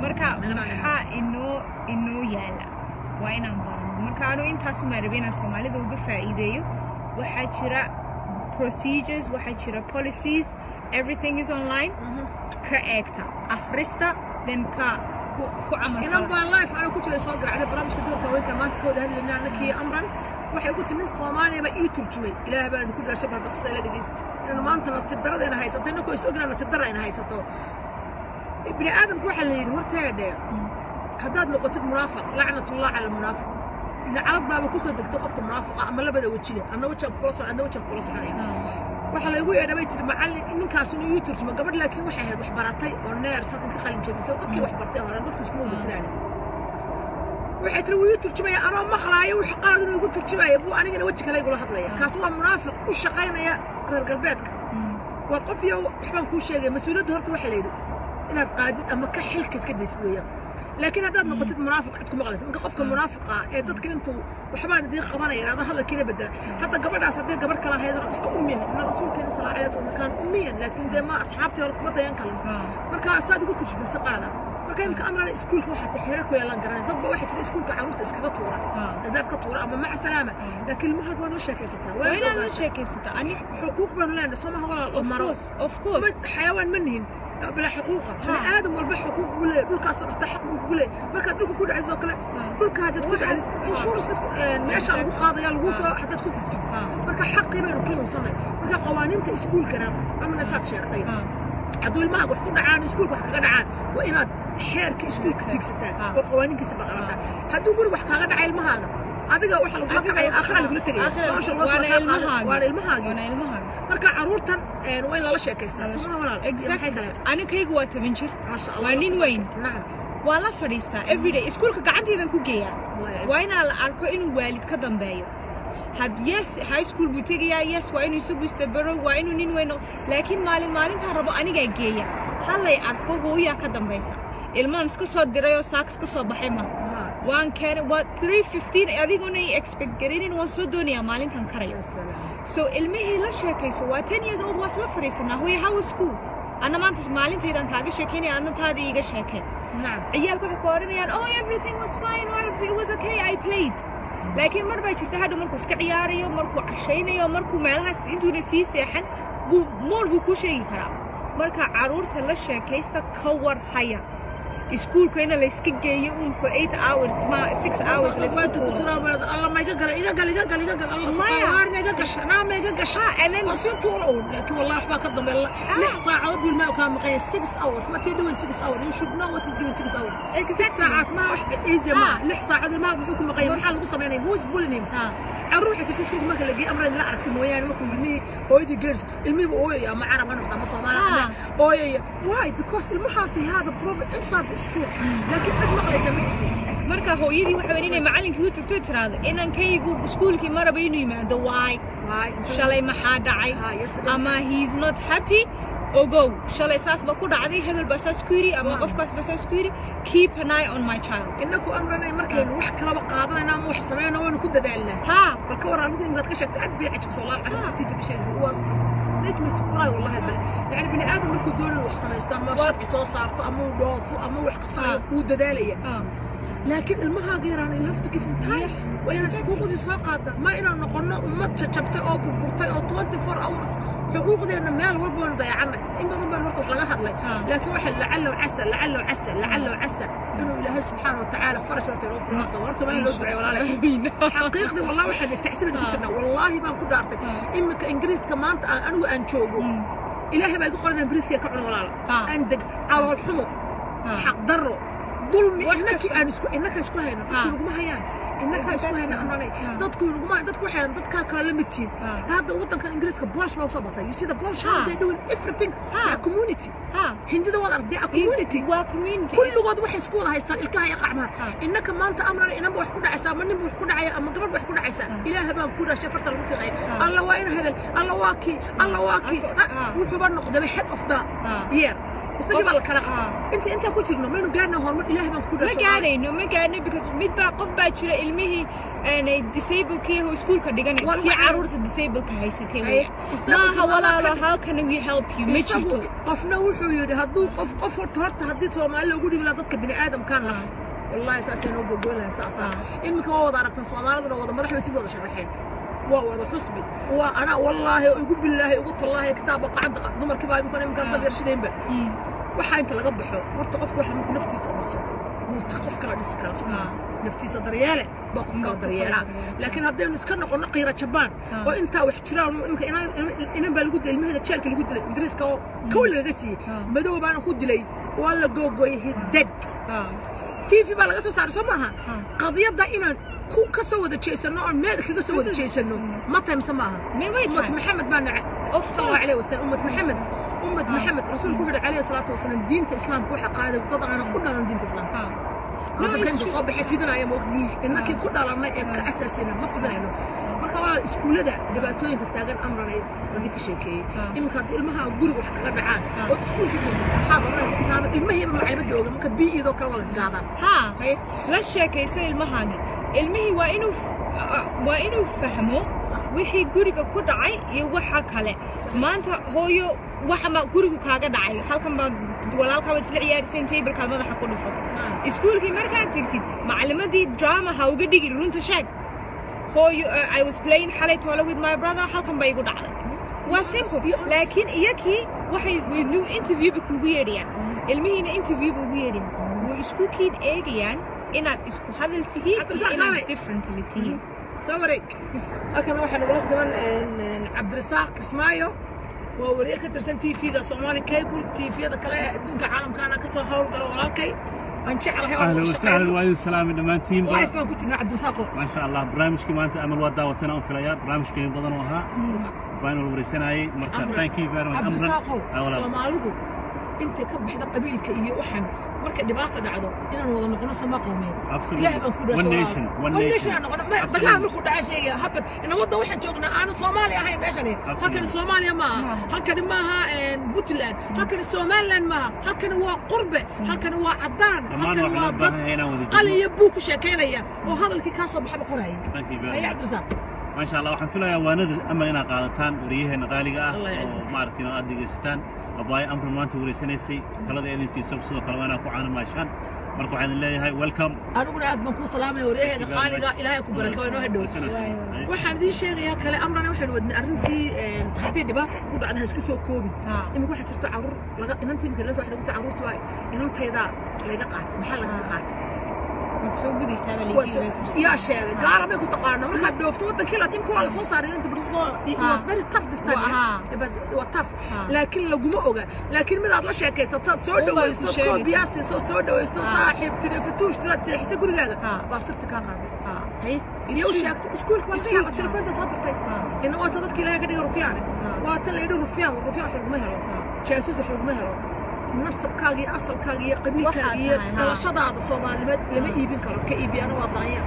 marka Naga macna. maxaa inoo inoo yaala waa inaan barano marka anu intaasumaa rabe inaan soomaalida uga faa'iideeyo waxaa jira procedures waxaa jira policies everything is online ka eegta akhrista then ka ku ku camal inan fala baan life ana ku jiray soo garacday barnaamijka doorka haweenka maanta kooda hadlaynaa annakii amran waxay ugu timi soomaaliya baa ii turjumay ilaahay baan idinku dhaarshay baa daqsa ila dhegeysta inanu maanta nasiib daradayna haysato innakoo is ogna nasiib dara ayna haysato bini aadamku waxaa la yidhi horteedhe haddaad noqotid munaafiq lacnatullah cala almunaafiq lacnad baaba kusoo degtay qofka munaafiqa ama labada wejile anna wejaan kula socon adna wejaan kula soconaya waxaa laygu yeedha bay tiri macallin ninkaas inuu ii turjumo gabadh laakiin waxay ahayd wax baratay oo neer salkan ka qalin jabisay oo dadkii wax bartay hore dadku iskuma wada jiraan waxay tiri wuu ii turjumaya anoo maqlaayo wix qalad inuu igu turjumaya buu anigana weji kale igula hadlaya kaasi waa munaafiq u shaqaynaya reer galbeedka waa qof iyo waxbaan kuu sheegaya mas-uuliyadda horta waxaa la yidhi inaad qaadid ama ka xilka iska daysid weeyaan laakiin haddaad noqotid munaafiq cid ku maqlaysa marka qofka munaafiqa ee dadka intuu waxbaan idiin qabanaya idhahdo hadalkiina bedela hadda gabadhaas haddii gabadh kala haydana iska umyahay ina rasuulkeena sala alay wasalam kaan umiyan laakiin dee ma asxaabtii hore kuma dayan kalan marka saad ugu turjumaysa qalada marka imika amrana iskuulka waxaa taxeerar ku yeelan garanay dadba waxaa jira iskuulka carruurta iskaga tuura albaab ka tuura ama maca salaama laakiin ilmaha waad la sheekaysataa waa inaad la ogaata. sheekaysata ani xuquuq baanu leenahay soo maha walaal oo of maro course of course ما- حيوان منهن بلا حقوقه ها. بني ادم والبا حقوق ولا دولك حتى حق ولا ما كان دولك كود عزو كلا دولك هذا تكون عز انشورنس بتكون ليش لو قاضي لو سو حتى تكون كفت ها marka xaqii baynu kala usannay marka qawaaniinta iskuulkana amana saad sheegtay ha hadduu ilmaha wax ku dhacaan iskuulka wax kaga dhacaan waa inaad xeerka iskuulka tiigsataa Ah. oo qawaaniinkiisa baqarataa hadduu guriga wax kaaga dhacay ilmahaaga adiga waxa lagula kacaya aakhira lagula tegaya social work waana waa kaa qaadan. ilmahaagi waana ilmahaagi waana ilmahaagi marka caruurtan een, waa in lala sheekaystaa somaa walaal exactly anikaygu waa toban jir maasha allah waa nin weyn nacam waa la fadhiistaa everyday iskuulka gacantaydan ku geeyaa Allah yacisa. waa inaa la arko inuu waalid ka dambeeyo had yes high school buu tegayaa yes waa inuu isagu istabaro waa inuu nin weyn noqo laakiin maalin maalintaa rabo anigaa geeya hallay arko hooyaa ka dambaysa ilmaan iska soo diray oo saaks ka soo baxay ma Haa. waan keenay waa 315 adiguna ay expect garinin waan soo doonayaa maalintan karayo Ya salaam. so ilmihii la sheekayso waa 10 years old waa isla fadhiisanaa hooya how was school anna maanta maalintaydan kaaga sheekeynaya anna taadii iiga sheekeen nacam ciyaalku waxay ku odhanayaan oh everything was fine or it was okay I played laakiin mar baa jirta hadhow markuu iska ciyaarayo markuu cashaynayo markuu meelahaas intuuna sii seexan buu moor buu ku sheegi karaa marka carruurta la sheekaysta ka war haya iskuulka ina layska geeyo un for eight hours ma six hours laysku Waad ku tuuro turaa baad Allah ma iga gala iga gala iga gala iga gala Allah Maya. maya ma iga gasha naa ma iga gasha and then waa sii tuura uun laakiin wallahi waxbaa ka dambeeya lix saacadood buu ilmaha kaa maqanya six hours ma tii doing six hours you should know what is doing six hours Exactly. saacaad ma wax easy ma Ah. lix saacadood ilmaha muxuu ku maqanya maxaa lagu sameynaya who is bullying him Ah. caruur waxay jirta iskuulka marka la geeyo amran la aragtay mooyaane markuu ilmihii hooyadii geerisa ilmihiiba ooyaya ama carab ha noqda ama soomaali ha Ah. noqda ooyaya why because ilmahaasi hada problem inside the school laakiin cid maqlaysa ma jirto marka hooyadii waxa weyn inay macallinkii u tagto tiraahdo inankaygu iskuulkii maraba inuu yimaado why why shalay maxaa dhacay Ah, yesterday. ama he's not happy ogow shalay saas ba ku dhacday hebel baa saas ku yidhi ama qofkaas baa saas ku yidhi keep an eye on my child inaku amranay markaynu wax kalaba qaadanayna ama wax sameynayna waynu ku dadaalnaa ha bal ka waran adigu imikaad ka sheegtay aad bay cajabsa wallahi carabta tiifi ka sheegaysa waa sif make me to cry wallahi bal yani bini aadam markuu doonayo wax samaysto ama sharci soo saarto ama uu dhoofo ama uu wax qabsanayo Ah. wuu dadaalaya Ah. laakiin ilmahaaga yaraan you have to give him time waa inaad xuquuqdii soo qaada ma inaan noqono ummad jajabtay oo burburtay oo 24 hours xuquuqdeena meel walba waynu dayacanay in badan baan horta wax laga hadlay Ah. laakiin waxa lacalow casa lacalow casa lacalow casa inuu ilaahay subxaana watacaala faraj horta inoo furo horta horta waa in loo duceeyo walaalay xaqiiqdii wallahi waxaan tacsibin ku jirnaa wallaahi baan ku dhaartay iminka ingiriiska maanta aan anigu aan joogo ilaahay baa igu qoran inaan bariiska ka cuno walaala Ah. aan deg calool xumo Ah. xaq darro dulmi Wax innakii kasta. aan isku innaka isku hayno dadku Ah. inaguma hayaan innakaa isku hayna amranay Ah. dadku inaguma dadku waxay hayaan dadkaa kale la mid tihiin Ah. hadda waddankan ingiriiska boolish baa usoo batay you see the polish how Ah. they doing everything Ah. they are community ha hindida waad aragtay a community waa community kulligood waxay isku wada haystaan ilkaha iyo qacmaha Ah. innaka maanta amrana inanba wax ku dhacaysa ama ninba wax ku dhacaya ama gabadh wax ku dhacaysa ilaaha baan ku dhashay farta lagu fiiqaya Ah. alla waa ina hebel alla waa kii alla waa kii Ata- Ah, ah. wuxuuba noqdaba head of the Ah. year isagii baa la kala Ah. inta intaan ku jirno maynu gaarna horumar ilaahay baan ku ma dhashay gaanayno ma gaano because mid baa qof baa jira ilmihii aanay disablekii oo iskuulka dhiganay Wal- tii waxay- caruurta disableka haysatay Ay, weya isagu maaha kama walaalo ka- how can we help you ma isagu jirto qofna wuxuu yidhi hadduu qof qof horta horta haddii soomaali loogu dhibi lahaa dadka bini aadamkaan laf wallaahi saasay noo gogoyn lahaa saasa Ah. iminka waa wada aragtan soomaaliduna wada madax bay si wada sharaxeen waa wada xusbi waa anaa wallaahi oo igu billaahi igu tallaahi kitaaba qacanta dumarkii baa imika iminkaan dab yarshidaynba waxaa inta laga baxo horta qofka waxa markuu naftiisa dhiso buuta qof kala dhisi kara soo Ah. naftiisa daryeele baa qof kala Baa qof kala daryeelaa daryeela. laakiin haddaynu iska noqono qiira jabaan Ah. oo intaa wax jiraan imika inan inan baa lagu dilay ilmaheeda jeelka lagu dilay ingiriiska oo kow lagaga siiyey Ah. madow baana ku dilay waa la googooyey his dead Ah. tv baa laga soo saaray soo maaha Ah. qadiyadda inaan ku ka soo wada jeesano oon meel kaga soo wada Kasoo jeesano jeesano. ma tahay mise maaha Me way ummad tahay. maxamed baa nacay Of صلى الله course. عليه وسلم أمة محمد أمة آه. محمد رسولك وحده عليه الصلاة والسلام دين الإسلام كوحة قادة وضع أنا كلنا من دين الإسلام Ah. هذا No, كان it's true. صباح في دنا يا موقت إنك آه. كلنا لنا كأساسنا ما في دنا إنه marka waa iskuulada dhibaatooyinka taagan amranay wadii ka sheekeeyey Ah. iminka haddii ilmaha guriga wax kaga dhacaan Ah. oo iskuulka waxaad oranaysa intaada ilmahiiba macaybada ooga marka bii'idoo kale waa la isgaadaa ha Haye. la sheekayso ilmahaagi ilmihii waa inuu f- waa inuu fahmo wixii guriga ku dhacay iyo waxa kale maanta hooyo waxa ma gurigu kaaga dhacay halkan baad walaalkaa baad isla ciyaarsayn taybalkaad madaxa ku dhufatay iskuulkii markaad tegtid macalimadii drama ha uga dhigi runta sheeg hooyo uh, I was playing xalay toole with my brother halkan bay igu dhacday waa simple be honest. laakiin iyakii waxay waynu interview ba kugu yeedhayaan ilmihiina interview ba ugu yeedhayan way isku kiin eegayaan inaad isku hadal tihiin Cabdi iyo Rasaaq inaad Qaale. different kale tihiin soo wareeg halkan waxaa nagula siman cabdirasaaq kismaayo waa wariye ka tirsan t v-ga soomaali cable t v-yada kale ee adduunka caalamkaana ka soo howlgala walaalkay aan jeclahay oo اهلا wada وسهلا shaqeyno وعليكم السلام دمانتين life baan ku jirnaa cabdirasaaqo ما شاء الله برنامجكي مانتا امل waa daawateen aan filaya barnaamijkeeni badan oo ahaa baan la wareysanayay marka Amran. thank you very much cabdirasaaqo Amran soomaalidu intay ka baxda qabiilka iyo waxan markay dhibaata dhacdo inaan wada noqono sama qowmiyad Absolutely. ilaah baan ku One nation, one nation. aan noqono Ma- Absolutely. dagaal markuu dhaca sheegaya habad ina waddan waxaan joognaa aana soomaali ahayn meeshani halkani soomaaliya maaha Maaha. halkani maaha puntland halkani somaliland maaha halkani waa qurbe halkani waa caddaan Dhammaan halkani waxaa waa loo dad baahan yahay inaan wada qalin joogno. iyo buug ku sheekaynaya oo hadalkii kaa soo baxaba qoraya thank you very haya much cabdirasaaq ما شاء الله waxaan filayaa waanada amal inaad qaadataan wariyaheena qaaliga ah Allah yacizak. oo maaragtay aad dhegeysataan abaayo amran maanta wareysanaysay talada eedin siiso sidoo kale waa inaad ku caanamaashaan marka waxaan idin leeyahay welcome aniguna aad baan kuu salaamaya waryaheega qaaliga ilaahay ku baraka waa inoo hadhow waxaan idiin sheegayaa kale amrana waxaynu wadnay arrintii een, haddii dhibaata kugu dhacda ha isku soo koobin Ah. imika waxaa jirta caruur laga inantii imika la soo xidhay gurta caruurta waa inantaydaa layga qaatay maxaa lagaga qaatay waad soo gudaysaa baa Waa soo- yaa sheegay gaala bay ku taqaana markaad dhoofto waddankii laad imika waa la soo saaray inta British waa it Ah. was very tough this time Waa- yeah. ah. It was- it was tough Ah. laakiin laguma oga laakiin midaad la sheekaysataad soo Uun baad ku dhawayso sheegaysaa. koobiyaa siiso soo dhawayso Ah. saaxiib tire fatuush tiraad seexisa gurigaaga Ah. baa sirta kaa qaaday Ah. هي Iskuul. يو شاكت سكول كمان فيها Iskuul. التليفون ده صدرتي آه. انه وقت ضدك لا كده رفيان آه. وقت اللي يدور رفيان والرفيان حلق مهره آه. جاسوس حلق مهره نصب كاغي اصل كاغي قبيل waxaa كاغي tahay, ها. انا شدا هذا صومال لما لما يبين كلام كايبي انا وضعيا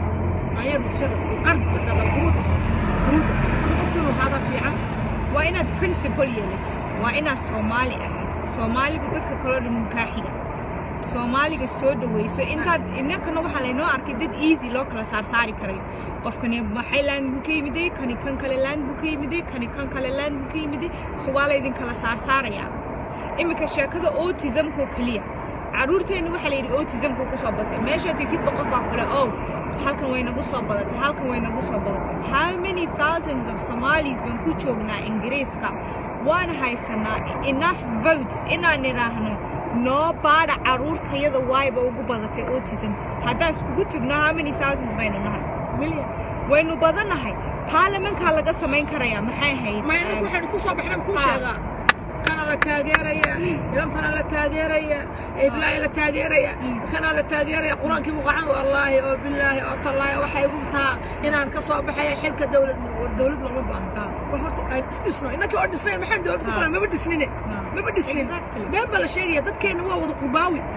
ضعيا متشرد القرب هذا برود برود قفتلوا هذا في عام waa inaad principal yeelatid waa inaad soomaali ahayd soomaaligu dadka kaloo dhan wuu kaa xiga soomaaliga soo dhawayso intaad inankana waxaa laynoo arkay dad easy loo kala saarsaari karayo qofkani maxay laan buu ka yimiday kani kan kale laan buu ka yimiday kani kan kale laan buu ka yimiday so waa laydin kala saarsaarayaa iminka sheekada autismkoo keliya caruurteenna waxaa la yidhi autismku ku soo batay meeshaa tegtid boqof baa kule ow halkan way nagu soo badatay halkan way nagu soo badatay how many thousands of somalis baan ku joognaa ingiriiska waan haysanaa enough votes inaan idhaahno noo baadha caruurtayada waayba ugu badatay autismka haddaan iskugu tegno how many thousands baynu nahay مليون waynu badannahay baarlamankaa laga samayn karayaa maxay ahayd ما ينك واحد كوسا بحنا كوسا كان لا تاجريا يوم كان لا تاجريا إبلاي لا تاجريا كان لا تاجريا قرآن كيف قعان والله أو بالله أو الله وحي بمتها إن أنا كصاب بحي حلك الدولة والدولة لما بقى وحرت اسمه إنك أرد سنين ما حد دولة كفر ما بدي سنين ما بدي سنين Exactly. بين بلا شيء يدك كان هو وضع قرباوي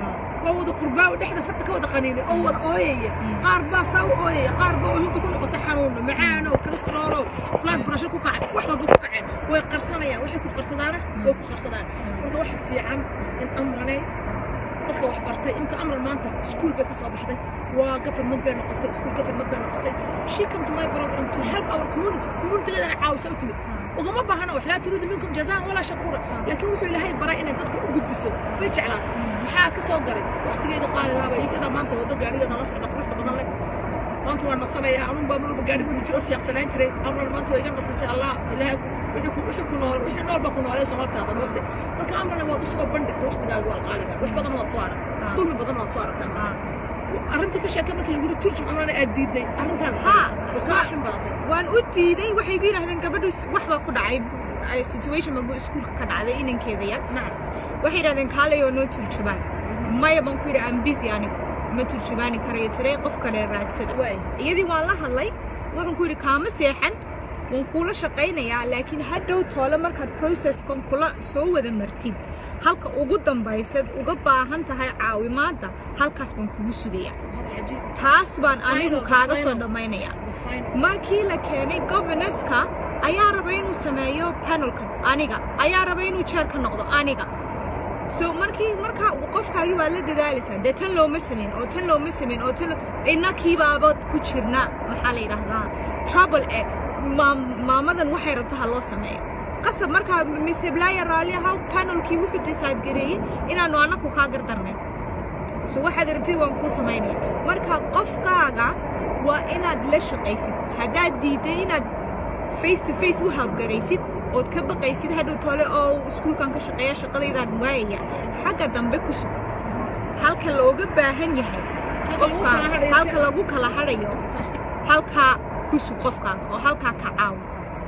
waa wada qurbaa oo dhexda farta ka wada qaniinay oo wada ooyaya qaar baa saa u ooyaya qaar baa ooyinta ku noqotay xanuuno macaano kolestaroolo blood pressure ku kacay wax walba ku kaceen way qarsanayaan waxay ku qarsadaana way ku qarsadaan marka waxa fiican in amranay dadka wax bartay imka amran maanta iskuul bay ka soo baxday waa government bay noqotay iskuul government bay noqotay she come to my program to help our community communitygeedana caawisa u timid ugama baahana wax laa turiidu minkum jazaan walaa shakuura laakiin wuxuu ilaahay baray inay dadka u gudbiso bay jeclaatay maxaa ka soo galay waqtigeeda qaaligaaba iyada maanta wado gaarigeeda la socda quruxda badan leh maanta waan nasanaya anun baa marba gaari wadi jiro fiiqsanaan jiray amran maanta waa iga nasisay allah ilaahay wixii ku nool wixii nool baa ku noolee somaltaada moogtay marka amrana waad u soo bandhigtay waqtigaaga waa qaaliga wax badan waad soo aragtay dulmi badan waad soo aragtaa arrintii ka sheekay markii lagu yiri turjum amrana aad diiday arrintan way kaa xin badatay waan u diiday waxay igu yidhahdeen gabadhu wax baa ku dhacay situation baa iskuulka ka dhacday inankeeda yar waxay yidhahdeen kaalay oo noo turjubaan maya baan ku yidhi aan busy anigu ma turjubaani karayo tiray qof kale raadsada iyadii waan la hadlay waxaan ku yidhi kaama seexan waan kuula shaqaynayaa laakiin hadhow toole markaad processkan kula soo wada martid halka ugu dambaysad uga baahan tahay caawimaadda halkaas baan kugu sugayaa taas baan anigu kaaga soo dhammaynaya markii la keenay governorska ayaa raba inuu sameeyo panelka aniga ayaa raba inuu jeer ka noqdo aniga so markii markaa qofkaagii baad la dadaalaysaa dee tan looma samayn oo tan looma samayn oo tan innakiibaaba ku jirna maxaa la yidhaahdaa trouble eh maamadan waxay rabto ha loo sameeyo qasab markaa mise blaaya raalli ahaa panelkii wuxuu decide gareeyey inaanu annaku kaa gardarnayn so waxaad rabtid waan kuu samaynaya marka qofkaaga waa inaad la shaqaysid haddaad diiday inaad face to face u halgaraysid ood ka baqaysid hadhow tole oo iskuulkan ka shaqeeya shaqadaydaan waayaya xagga dambe ku sug halka looga baahan yahay qofka halka lagu kala hadhayo halkaa ku sug qofkaaga oo halkaa ka caawo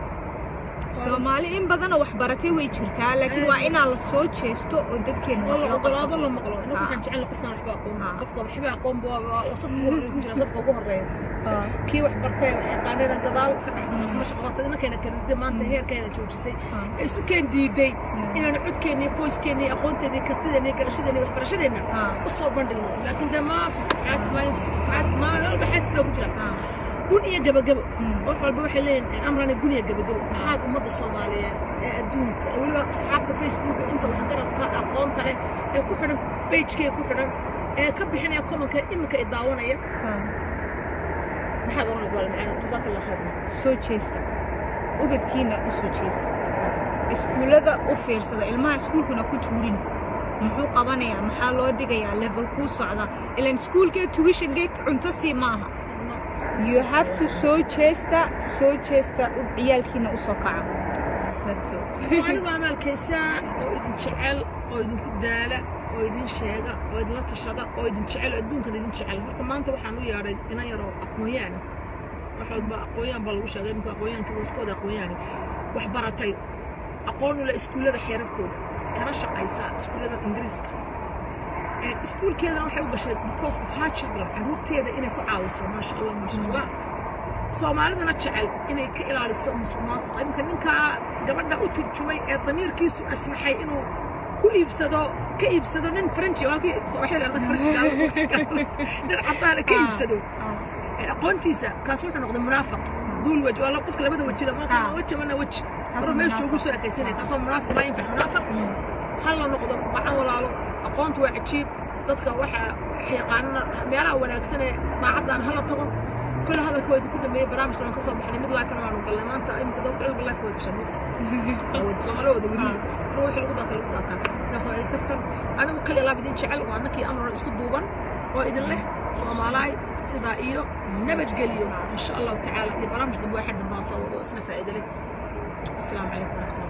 soomaali in badanoo wax baratay way jirtaa laakiin waa inaa la soo jeesto oo dadkeena wax loo ogolaado qabto la maqlo inagu waxaan jecel qofkaan waxba aqoon qofka waxba aqoon baa safka ugu horreeya ku jira safka ugu horreeya kii wax bartay wax yaqaanayna gadaal ka dhextaas ma shaqabatay inankeena kalida maanta heerkeena joojisay isu keen diiday inaanu codkeena iyo foyskeena iyo aqoonteena iyo kartideena iyo garashadeena iyo waxbarashadeena u soo bandhigno laakiin dee maa xaasib maa meel walba xaasib baa ku jira gun iyo gabagabo wax walba waxay leeyihin amrani gun iyo gabagabo maxaad ummadda soomaaliyeed ee adduunka oo weliba asxaabta facebooka inta waxgaradka aqoonta leh ee ku xidhan bagekee ku xidhan ee ka bixinaya komanka iminka i daawanaya maxaad oran lahayd macana jasaakallah khayrna soo jeesta ubadkiina u soo jeesta iskuullada u fiirsada ilmaha iskuulkuna ku tuurin muxuu qabanayaa maxaa loo dhigayaa level kuu socda ilan iskuulkee tuwishangeed cunto sii maaha you have to soo jeesta soo jeesta ciyaalkiina u soo kaca That's it. anigu amaalkaysaa oo idin jecel oo idinku daala oo idin sheega oo idinla tashada oo idin jecel oo adduunkan idin jecel horta maanta waxaan u yeedhay inan yaroo aqoonyaana wax walba aqoonyaan baa lagu sheegay imika aqoonyaanka waa iska wada aqoonyaani wax baratay aqoon ule iskuullada xeerarkooda kana shaqaysa iskuullada ingiriiska iskuulkeedana waxay u gashay because of her children caruurteeda inay ku caawiso maasha allah maasha allah soomaalidana jecel inay ka ilaaliso musuq maasuqa iminka ninkaa gabadha u turjumay ee damiirkiisu asmaxay inuu ku iibsado ka iibsado nin frenchi oo halkii waxay leedahay frenchiga nin caddaana ka iibsado aqoontiisa kaas wuxuu noqday munaafiq duul weji waa qofka labada wejina marka weji mana weji mar meesha ugu soo ekaysanaya kaasoo munaafiq maa yinfac munaafiq hal la noqdo gacan walaalo aqoontu waa cajiib dadka waxa yaqaanana meelaha wanaagsan ee daacaddan hala tago كل هذا الكويت كله ما برامج لما كسر بحنا مد لايف انا ما نقول ما انت يمكن دكتور علم اللايف كويت عشان وقت او تسمعوا ودي ودي روح الوضع الوضع كاس ما يكفتر انا وكل لا بدين شعل وانا كي امر اسكو دوبان واذن له صومالاي سدا iyo nabad geliyo insha Allah taala iyo barnaamij dib waxa dib ma soo wado isna faa'iido leh السلام عليكم ورحمه الله